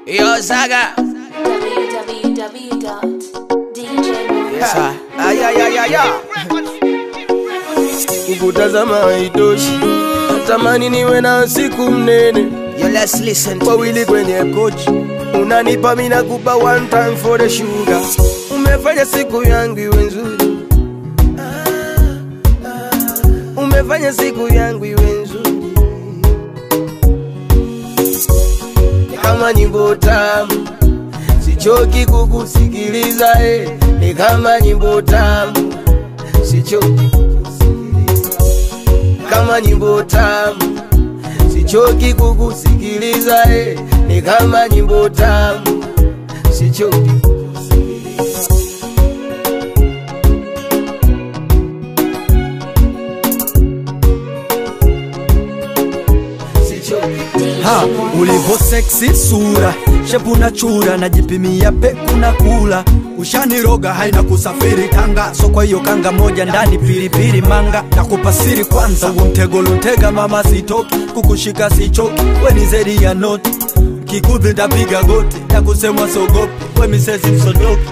Yo, Saga. Yes, sir. Ay, ay, ay, ay, ay. Kukutazama haitoshi, natamani niwe na siku mnene, Yo, let's listen to wawili kwenye kochi, unanipa mina kupa one time for the sugar. Umefanya siku yangu iwe nzuri, umefanya siku yangu iwe nzuri, Ni kama nyimbo tamu, sichoki kukusikiliza eh. Ni kama nyimbo tamu, sichoki kukusikiliza kama nyimbo tamu, sichoki kukusikiliza eh. Ni kama nyimbo tamu, sichoki kukusikiliza. Sichoki ha ulivo seksi sura shepu na chura najipimia peku na kula ushaniroga haina kusafiri tanga so kwa hiyo kanga moja ndani pilipili manga na kupasiri kwanza huo mtego luntega mama sitoki kukushika sichoki we ni zedi ya noti kikudhi ndapiga goti ya kusemwa sogopi we misezi msodoki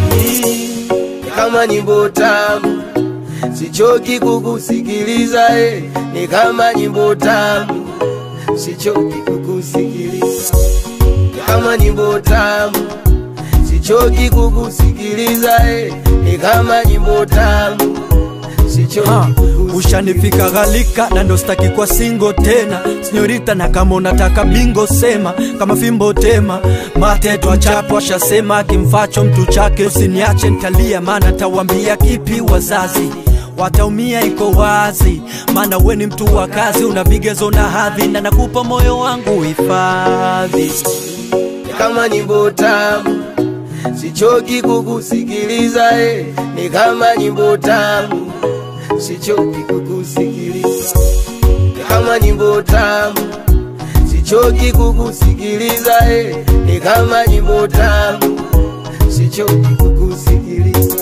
kama nyimbo tamu, sichoki kukusikiliza eh. Ni kama nyimbo tamu, sichoki kukusikiliza kama nyimbo tamu, sichoki kukusikiliza eh. Ni kama nyimbo tamu, sichoki Ha, kukusikiliza ushanifika ghalika na ndo staki kwa singo tena sinyorita na kama unataka bingo sema kama fimbo tema mate twachapo ashasema kimfacho mtu chake usiniache ntalia maana tawambia kipi wazazi wataumia iko wazi maana we ni mtu wa kazi una vigezo na hadhi na nakupa moyo wangu hifadhi kama nyimbo tamu, sichoki kukusikiliza eh. Ni kama nyimbo tamu, sichoki kukusikiliza kama nyimbo tamu, sichoki kukusikiliza eh. Ni kama nyimbo tamu, sichoki kukusikiliza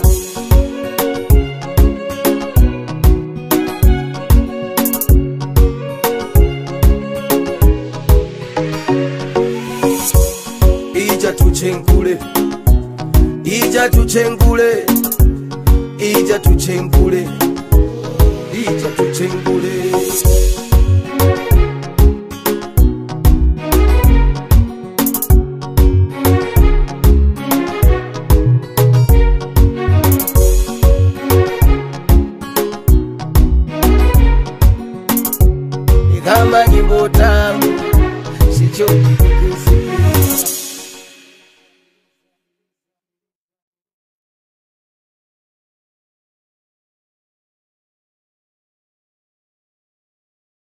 ija tuchenkule ija tuchenkule ija tuchenkule ija tuchenkule Ni kama nyimbo tamu sichoki